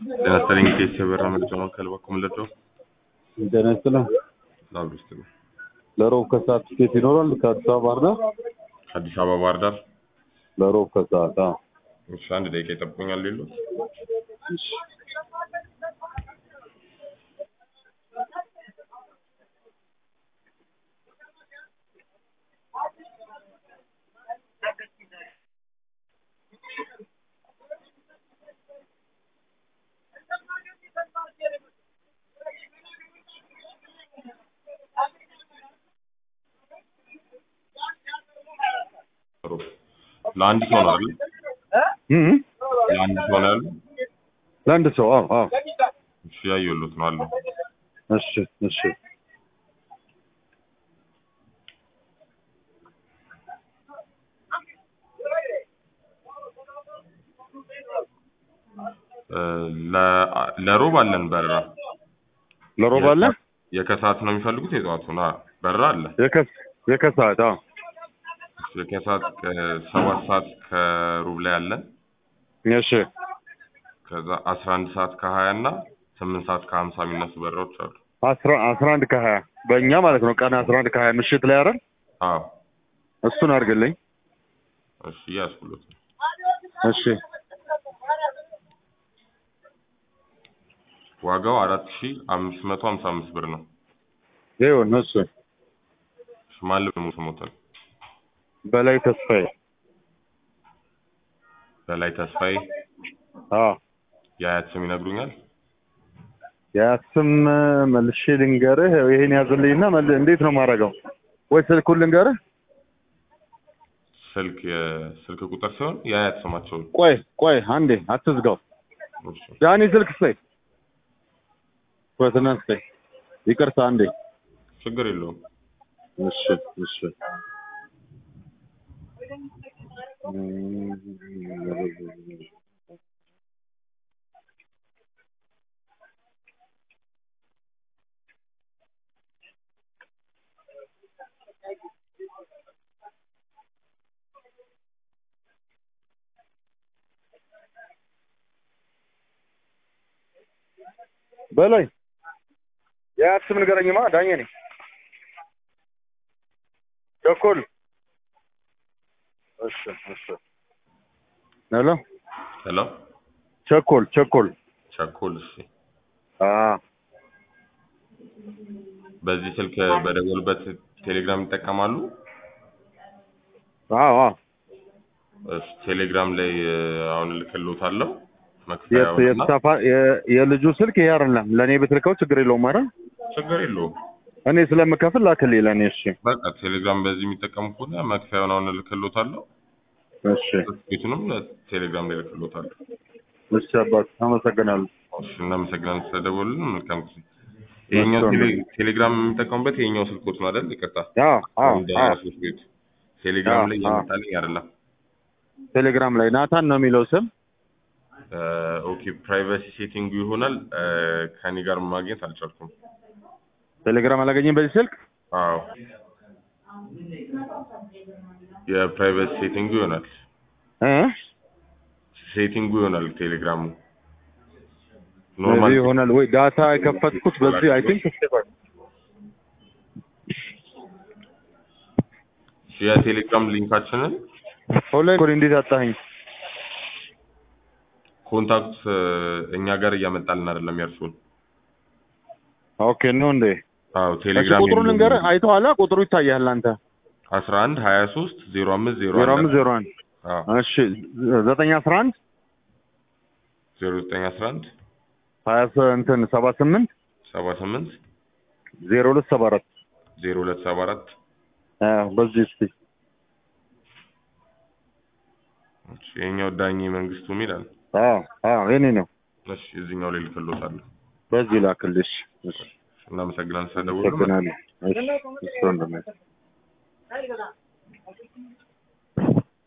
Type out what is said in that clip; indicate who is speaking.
Speaker 1: ጤና ይስጥልኝ ኬስ የበራ መረጃ ማዕከል በኩል ምልደው
Speaker 2: ጤና ይስጥልኝ።
Speaker 1: ላብዱ ይስጥልኝ።
Speaker 2: ለሮብ ከሰዓት ትኬት ይኖራል ከአዲስ አበባ ባህር ዳር?
Speaker 1: አዲስ አበባ ባህር ዳር።
Speaker 2: ለሮብ ከሰዓት አዎ።
Speaker 1: እሺ አንድ ደቂቃ ይጠብቁኛል ሌሎት
Speaker 2: እሺ።
Speaker 1: ለአንድ ሰው ነው አይደል?
Speaker 2: እም
Speaker 1: ለአንድ ሰው ነው ያለው?
Speaker 2: ለአንድ ሰው አዎ አዎ።
Speaker 1: እሺ ያየሁሎት ነው አለው።
Speaker 2: እሺ እሺ።
Speaker 1: እ ለ- ለሮብ አለን በረራ።
Speaker 2: ለሮብ አለ
Speaker 1: የከሰዓት ነው የሚፈልጉት የጠዋቱን? አዎ በረራ አለ።
Speaker 2: የከስ የከሰዓት አዎ።
Speaker 1: እሺ የከሰዓት ሰባት ሰዓት ከሩብ ላይ አለን።
Speaker 2: እሺ
Speaker 1: ከዛ አስራ አንድ ሰዓት ከሀያ እና ስምንት ሰዓት ከሀምሳ የሚነሱ በረራዎች አሉ።
Speaker 2: አስራ አስራ አንድ ከሀያ በእኛ ማለት ነው። ቀን አስራ አንድ ከሀያ ምሽት ላይ አይደል?
Speaker 1: አዎ
Speaker 2: እሱን አድርግልኝ።
Speaker 1: እሺ እያስኩሎት ነው።
Speaker 2: እሺ
Speaker 1: ዋጋው አራት ሺ አምስት መቶ ሀምሳ አምስት ብር ነው።
Speaker 2: ይሁን እሱ
Speaker 1: እሺ ማን ልብ ሙሉ ስሞታል?
Speaker 2: በላይ ተስፋዬ
Speaker 1: በላይ ተስፋዬ
Speaker 2: አዎ
Speaker 1: የአያት ስም ይነግሩኛል?
Speaker 2: ያስም መልሼ ልንገርህ። ይሄን ያዝልኝና መል- እንዴት ነው የማደርገው? ወይ ስልኩን ልንገርህ?
Speaker 1: ስልክ የስልክ ቁጥር ሲሆን የአያት ስማቸውን
Speaker 2: ቆይ ቆይ አንዴ አትዝጋው።
Speaker 1: እሺ
Speaker 2: ዳኒ ስልክ ስጠኝ፣ በትና ስጠኝ። ይቅርታ አንዴ።
Speaker 1: ችግር የለውም።
Speaker 2: እሺ እሺ በላይ የአያት ስም ንገረኝማ። ዳኜ ነኝ። ቸኮል እሺ እሺ ሄሎ
Speaker 1: ሄሎ
Speaker 2: ቸኮል ቸኮል
Speaker 1: ቸኮል። እሺ
Speaker 2: አ
Speaker 1: በዚህ ስልክ በደወሉበት ቴሌግራም ይጠቀማሉ?
Speaker 2: አዎ አዎ
Speaker 1: እሺ ቴሌግራም ላይ እ፣ አሁን እልክልዎታለሁ
Speaker 2: የት
Speaker 1: መክፈያውንና
Speaker 2: የተሳፋ የ- የልጁ ስልክ ይሄ አይደለም። ለእኔ ብትልከው ችግር የለውም አይደል?
Speaker 1: ችግር የለውም።
Speaker 2: እኔ ስለምከፍል ላክልኝ ለእኔ። እሺ
Speaker 1: በቃ ቴሌግራም በዚህ የሚጠቀሙ ከሆነ መክፈያውን አሁን እልክልዎታለሁ።
Speaker 2: እሺ
Speaker 1: ቤቱንም ቴሌግራም ላይ እልክልዎታለሁ።
Speaker 2: እሺ አባት አመሰግናለሁ።
Speaker 1: እሺ እናመሰግናለን ስለደወሉልን። መልካም ጊዜ። ይሄኛው ቴሌ- ቴሌግራም የሚጠቀሙበት ይሄኛው ስልኮት ነው አይደል? ይቅርታ
Speaker 2: አዎ አዎ
Speaker 1: እንደ
Speaker 2: አዎ
Speaker 1: ሶስት ቤት ቴሌግራም ላይ
Speaker 2: አዎ፣
Speaker 1: የመጣልኝ አይደለም።
Speaker 2: ቴሌግራም ላይ ናታን ነው የሚለው ስም።
Speaker 1: እ፣ ኦኬ ፕራይቬሲ ሴቲንጉ ይሆናል። እ፣ ከኔ ጋር ማግኘት አልቻልኩም።
Speaker 2: ቴሌግራም አላገኘም በዚህ ስልክ።
Speaker 1: አዎ የፕራይቬሲ ሴቲንጉ ይሆናል።
Speaker 2: እ
Speaker 1: ሴቲንጉ ይሆናል ቴሌግራሙ ኖርማል
Speaker 2: በዚህ ይሆናል ወይ ዳታ የከፈትኩት በዚህ አይ ቲንክ
Speaker 1: የቴሌግራም ሊንካችንን
Speaker 2: ኦንላይን ኮድ እንዴት አጣኸኝ?
Speaker 1: ኮንታክት እ፣ እኛ ጋር እያመጣልን አይደለም የእርሱን።
Speaker 2: ኦኬ ነው እንዴ?
Speaker 1: አዎ
Speaker 2: እሺ
Speaker 1: ቴሌግራም
Speaker 2: ቁጥሩን ልንገርህ። አይተዋላ ቁጥሩ ይታያል አንተ
Speaker 1: አስራ አንድ ሀያ ሶስት ዜሮ አምስት ዜሮ
Speaker 2: ዜሮ
Speaker 1: አንድ
Speaker 2: አምስት ዜሮ አንድ
Speaker 1: አዎ
Speaker 2: እሺ ዘጠኝ አስራ አንድ
Speaker 1: ዜሮ ዘጠኝ አስራ አንድ
Speaker 2: ሀያ ሰ- እንትን ሰባ ስምንት
Speaker 1: ሰባ ስምንት
Speaker 2: ዜሮ ሁለት ሰባ አራት
Speaker 1: ዜሮ ሁለት ሰባ አራት
Speaker 2: አዎ በዚህ እስቲ
Speaker 1: ይሄኛው ዳኜ መንግስቱ ይላል።
Speaker 2: አዎ አዎ የኔ ነው።
Speaker 1: እሺ እዚህኛው ላይ ልክሎታለሁ።
Speaker 2: በዚህ ላክልሽ። እሺ
Speaker 1: እናመሰግናለን ስለደወሉ።
Speaker 2: አመሰግናለሁ። እሺ እሺ ወንድሜ